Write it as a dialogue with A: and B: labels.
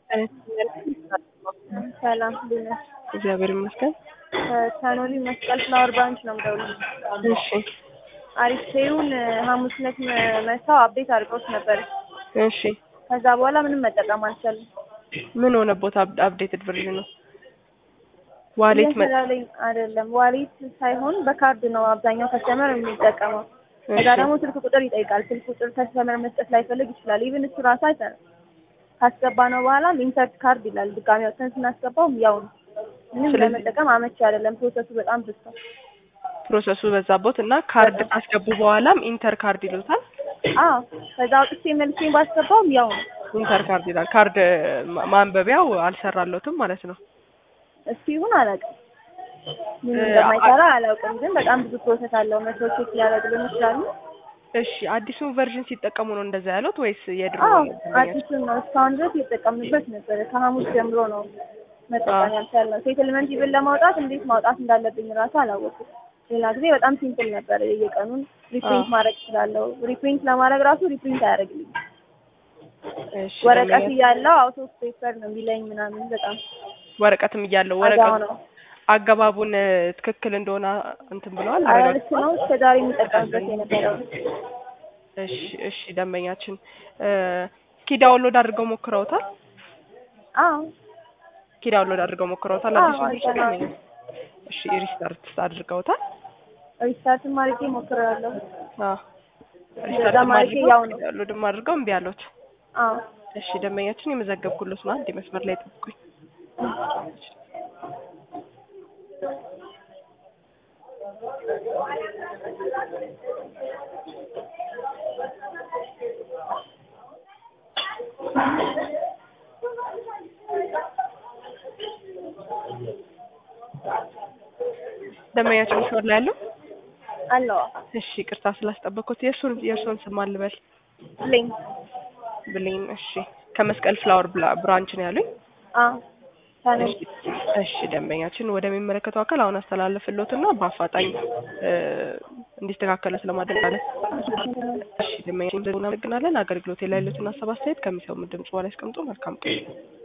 A: ሰላም እንዴት ነሽ?
B: እግዚአብሔር ይመስገን።
A: ከኖሊ መስቀል ፍላወር ብራንች ነው የምደውልልሽ።
B: እሺ
A: አሪፌውን ሐሙስ ዕለት መተው አፕዴት አድርገውት ነበር።
B: እሺ
A: ከዛ በኋላ ምንም መጠቀም አልቻልም።
B: ምን ሆነቦት? አፕዴትድ ቨርዥን ነው ዋሌት መ
A: እየሰራልኝ አይደለም። ዋሌት ሳይሆን በካርድ ነው አብዛኛው ከስተመር የሚጠቀመው። ከዛ
B: እሺ
A: ደግሞ ስልክ ቁጥር ይጠይቃል። ስልክ ቁጥር ከስተመር መስጠት ላይፈልግ ይችላል። ኢቭን እሱ ራሱ አይሰራም። ካስገባ ነው በኋላ ኢንሰርት ካርድ ይላል። ድጋሚ ወጥተን ስናስገባው ያው ነው። ምንም
B: ስለዚህ-
A: ለመጠቀም አመቺ አይደለም። ፕሮሰሱ በጣም ብሷል።
B: ፕሮሰሱ በዛቦት እና ካርድ ካስገቡ በኋላም ኢንተር ካርድ ይሉታል።
A: አዎ ከዛ አውጥቼ መልሼ ባስገባውም ያው ነው።
B: ኢንተር ካርድ ይላል። ካርድ ማ- ማንበቢያው አልሰራለትም ማለት ነው።
A: እሱ ይሁን አላውቅም። ምን
B: እ-
A: እንደማይሰራ አላውቅም። ግን በጣም ብዙ ፕሮሰስ አለው። መቶ ቼክ ሊያደርግልን ይችላሉ።
B: እሺ አዲሱን ቨርዥን ሲጠቀሙ ነው እንደዛ ያሉት ወይስ የድሮ
A: አዎ
B: ደንበኛቸው?
A: አዲሱን ነው እስካሁን ድረስ እየተጠቀምንበት ነበረ። ከሐሙስ ጀምሮ ነው መጠቀም ያልቻልነው። ሴትልመንት ይብል ለማውጣት እንዴት ማውጣት እንዳለብኝ ራሱ አላወኩም። ሌላ ጊዜ በጣም ሲምፕል ነበረ። የየቀኑን ሪፕሪንት
B: አዎ።
A: ማድረግ እችላለሁ። ሪፕሪንት ለማድረግ ራሱ ሪፕሪንት አያደርግልኝ።
B: እሺ
A: ወረቀት
B: ደንበኛ-
A: እያለው አውቶ ፔፐር ነው የሚለኝ ምናምን በጣም
B: ወረቀትም እያለው
A: አዛው
B: ወረቀት
A: ነው።
B: አገባቡን እ፣ ትክክል እንደሆነ እንትን ብለዋል
A: አረ
B: አረጋግጠዋል?
A: ልክ ነው። እስከዛሬ የሚጠቀምበት የነበረው
B: እሺ እሺ ደንበኛችን እ፣ እስኪ ዳውንሎድ አድርገው ሞክረውታል?
A: አዎ
B: እስኪ ዳውንሎድ አድርገው ሞክረውታል?
A: አዎ፣
B: አዲሱን ቨርዥን
A: አድርገናል።
B: ደንበኛ? እሺ ሪስታርት አድርገውታል?
A: ሪስታርትም አድርጌ ሞክሬያለሁ።
B: አዎ
A: እንደዛ
B: ሪስታርት
A: ማለቴ
B: አድርገው
A: ያው ነው።
B: ዳውንሎድም አድርገው እምቢ አሉት።
A: አዎ
B: እሺ ደንበኛችን የመዘገብኩሎት ነው። አንድ መስመር ላይ ጠብቁኝ። ደንበኛችን መስመር ላይ ያለው
A: አለው
B: እሺ ቅርታ ስላስጠበቅኩት የእርሱን የእርሱን ስም አልበል
A: ብሌን
B: ብሌን እሺ ከመስቀል ፍላወር ብላ- ብራንች ነው ያሉኝ
A: አዎ ታነሽ
B: እሺ እሺ ደንበኛችን ወደሚመለከተው አካል አሁን አስተላለፍልዎትና በአፋጣኝ እ፣ እንዲስተካከለ ስለማድረግ አለ እሺ ደንበኛችን እናመሰግናለን አገልግሎት ላይ ያሉትን ሀሳብ አስተያየት ከሚሰሙ ድምጽ በኋላ ያስቀምጡ መልካም ቀን